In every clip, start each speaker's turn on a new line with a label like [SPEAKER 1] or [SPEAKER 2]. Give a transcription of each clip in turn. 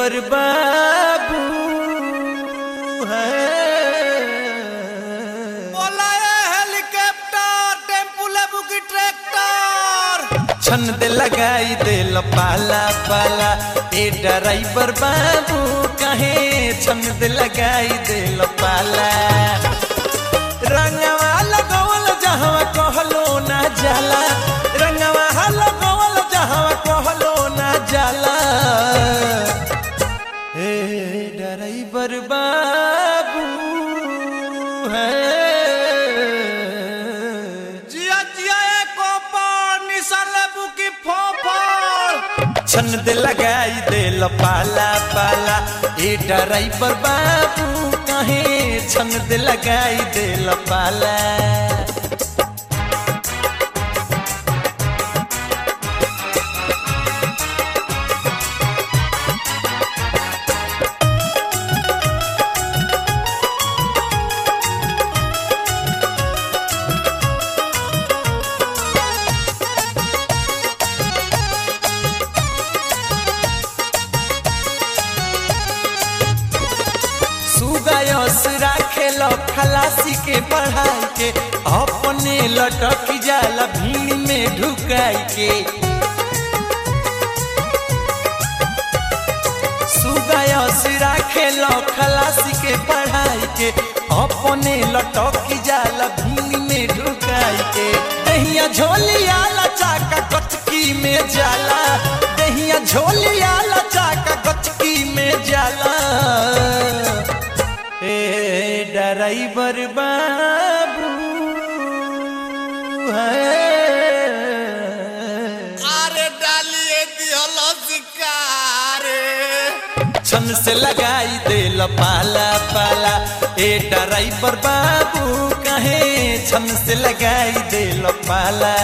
[SPEAKER 1] driver बाबू है
[SPEAKER 2] बोला ये हेलीकॉप्टर टेम्पू लेबू की ट्रैक्टर
[SPEAKER 1] छन दे लगाई दे पाला पाला ए ड्राइवर बाबू कहे छन दे लगाई दे पाला रंगवा लगवल जहवा कहलो ना जाला रंगवा लगवल जहवा कहलो ना जाला ए ड्राइवर बाबू है
[SPEAKER 2] जिया जिया ए कोपर निशान लेबू की फोफर
[SPEAKER 1] छन दे लगाई दे पाला पाला ए ड्राइवर बाबू कहे छन दे लगाई दे पाला सुगायस राखेल खलासी के पढ़ाई के अपने लटक जाला भीड़ में ढुकाई के सुगायस राखेल खलासी के पढ़ाई के अपने लटक जाला भीड़ में ढुकाई के दहिया झोलिया चाका कचकी में जाला दहिया झोलिया चाका कचकी में जाला ए ड्राइवर बाबू है
[SPEAKER 2] अरे डालिए दिहल शिकारे
[SPEAKER 1] छन से लगाई दे पाला पाला ए ड्राइवर बाबू कहे छन से लगाई दे पाला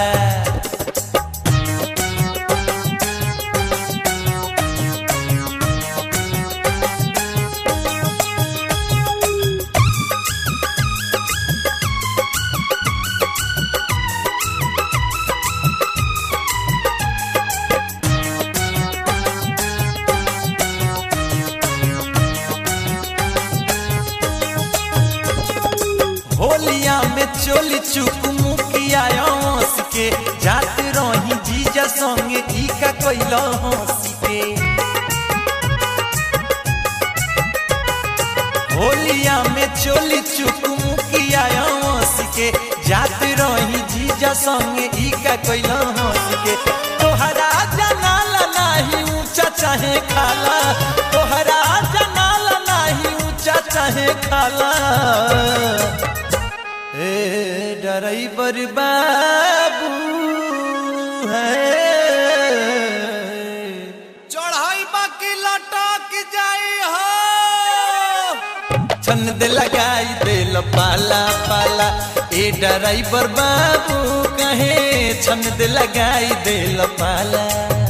[SPEAKER 1] होलिया में चोली चुक मुखिया हंस के जात रही जीजा संगे ई का कैल हंस के होलिया में चोली चुक मुखिया हंस के जात रही जीजा संगे ई का कैल हंस के तोहरा जनाला नाही ऊंचा चाहे खाला तोहरा जनाला नाही ऊंचा चाहे खाला ए ड्राइवर बाबू है
[SPEAKER 2] चढ़ाई बाकी लटक जाई हो
[SPEAKER 1] छन दे लगाई दे पाला पाला ए ड्राइवर बाबू कहे छन दे लगाई दे पाला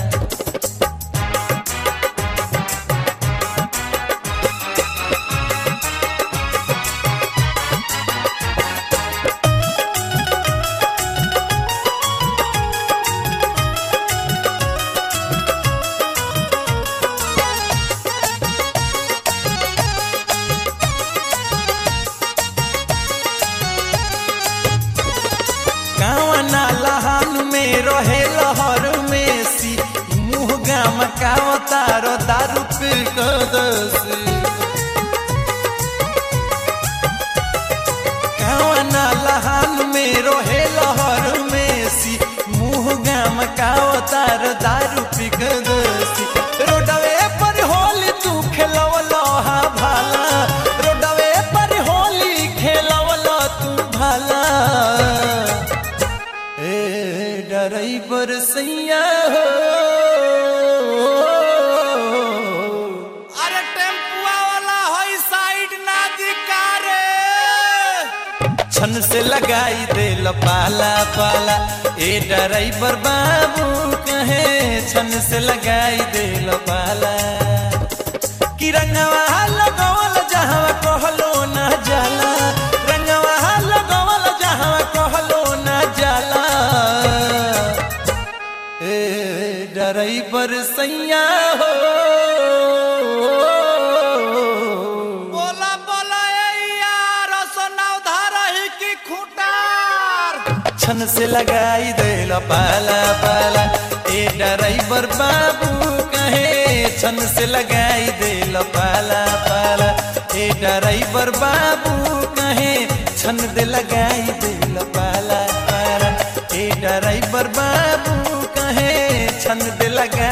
[SPEAKER 1] कावना लहान में रहे लहर में सी मुँह गाम कावतार दारू पी कदसी कावना लहान में रहे लहर में सी मुँह गाम कावतार दारू पी कदसी रोडवे पर होली तू खेलवलो हा भाला रोडवे पर होली खेलवलो तू भाला ए ड्राइवर सैया हो
[SPEAKER 2] अरे टेम्पुआ वाला होई साइड ना दिकारे
[SPEAKER 1] छन से लगाई दे पाला पाला ए ड्राइवर बाबू कहे छन से लगाई दे पाला कि रंगवा लगवल जहाँ कहलो ना जाला रंगवा लगवल जहाँ कहलो ना जाला ड्राइवर सैया हो छन से लगाई देला पाला पाला ए ड्राइवर बाबू कहे छन से लगाई देला पाला पाला ए ड्राइवर बाबू कहे छन दे लगाई देला पाला पाला ए ड्राइवर बाबू कहे छन दे लगाई